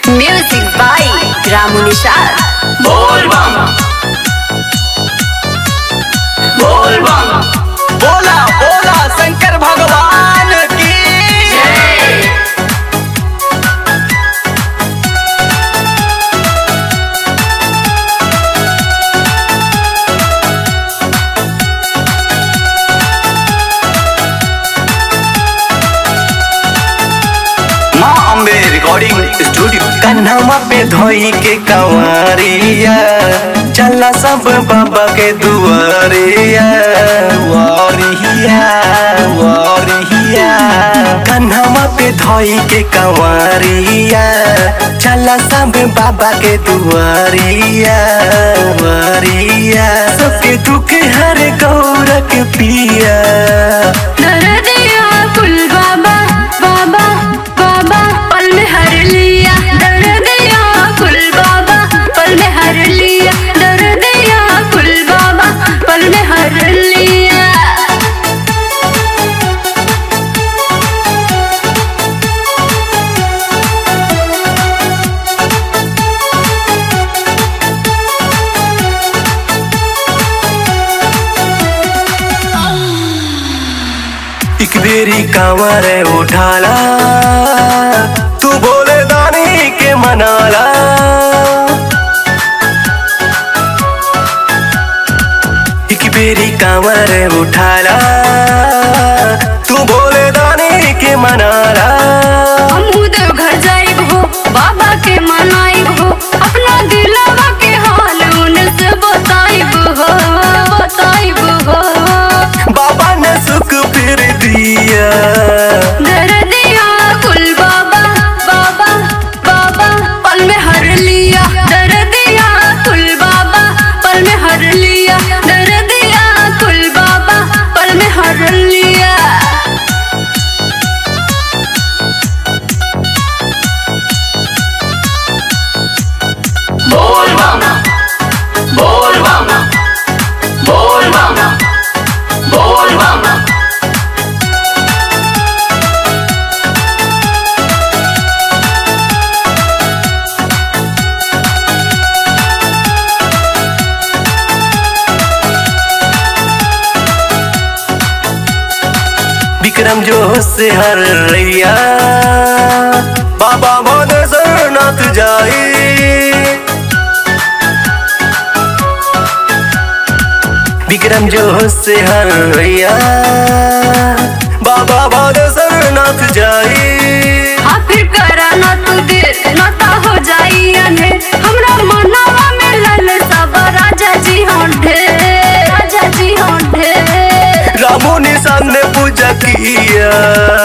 Music by Ramu Nishad. बोल बम बोल बम बोला बोला शंकर भगवान की माँ अम्बे रिकॉर्डिंग स्टूडियो कन्हवा पे धोई के कंवरिया चला सब बाबा के दुआरिया वारिया वारिया कन्हवा पे धोई के कंवरिया चला सब बाबा के दुआरिया वारिया सबके दुख हर गौरक पिया दर्दिया कुल बाबा बाबा बाबा पल में हर लिया दर्दिया कुल बाबा पल में हर लिया दर्दिया कुल बाबा पल में हर लिया एक बेरी कांवर उठाला तू बोले दानी के मनाला एक बेरी कांवर उठाला तू बोले दानी के मनाला हमहू देव घर जाइब हो बाबा के मनाइब हो अपना दिलवा के हाल उनसे बताइब हो बताइब हो बाबा ने सुख फिर दिया दर्दिया कुल बाबा बाबा बाबा पल में हर लिया दर्दिया कुल बाबा पल में हर लिया दर्दिया कुल बाबा पल में हर लिया बोल मामा बोल मामा बोल मामा बोल मामा विक्रम जो से हर रैया बाबा मोद सरनाथ जाई विक्रम जो से हर रैया बाबा मोद सरनाथ जाई हाँ फिर करा ना तू देर ना ता हो जाई अंधेर हमरा मनवा में लल सब राजा जी होंठे राजा जी होंठे रामो निशान ने पूजा किया